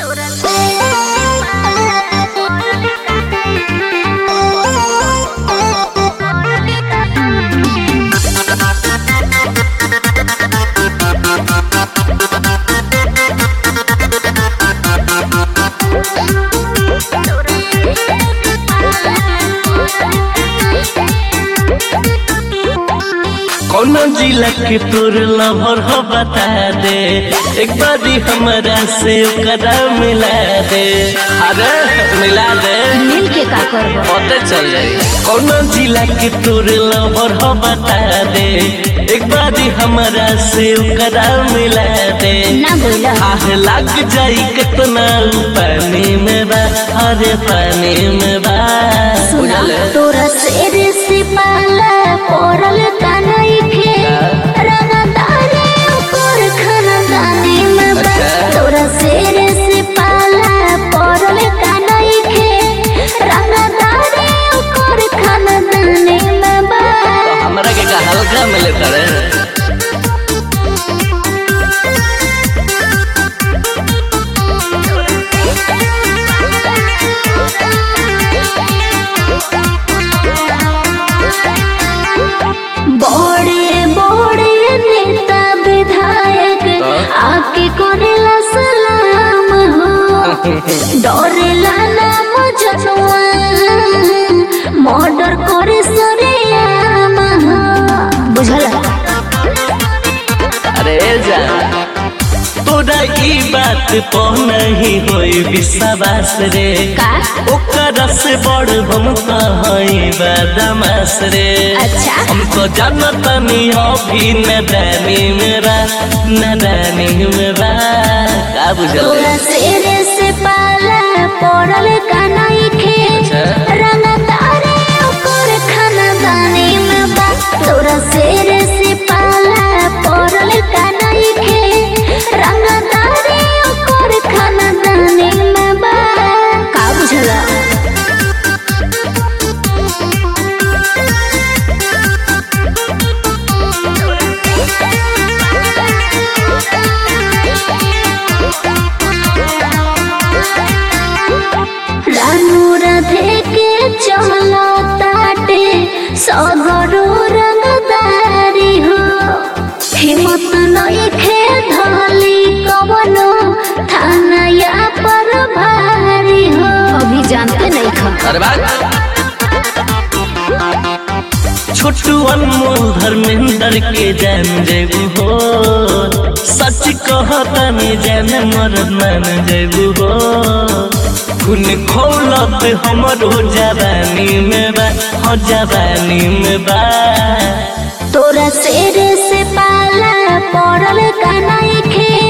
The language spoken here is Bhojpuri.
कौन जिला के तोर लवर हो बता दे एक बारी हमरा से ओकरा मिला दे अरे मिला दे मिल के का करबो पते चल जाई कौन जिला के तोर लवर हो बता दे एक बारी हमरा से ओकरा मिला दे ना बोला आह लग जाई कितना उ पानी में बा अरे पानी में बा सुना बुझल? तोरा शेर से पाला पड़ल कानई खे रंगदारे ऊपर खानदानी में बा अच्छा। तोरा शेर से पाला पड़ल कानई खे रंगदारे ऊपर खानदानी में बा तो हमरा के का हल्का मिले करे बड़े बड़े नेता विधायक आके करेला सलाम हो डरेला नाम जनुआ मर्डर करे सरेआम हो बुझला अरे जा तोरा ई बात पर नहीं होई विश्वास रे का ओकरा से बड़ हम कहीं बदमाश रे अच्छा। हम तो जानता नहीं अभी नदानी मेरा नदानी मेरा का बुझल तोरा शेर से पाला पड़ल कानाई खे अच्छा। रंगदारे ओकर खानदानी में बा तोरा शेर से पाला पड़ल कानाई खे रंगदारे ओकर खानदानी में बा का बुझला रानू राधे के चलो ताटे सगरो रंगदारी हो हिम्मत नहीं खे धली कवनो थाना या पर भारी हो अभी जानते नहीं खा अरे बात छोटू अनमोल धर्मेंद्र के जान जेबू हो सच कहतन जान मर मान जेबू हो खून खोलत हमरो जवानी में बा हो जवानी में बा तोरा शेर से पाला पड़ल कानाई खे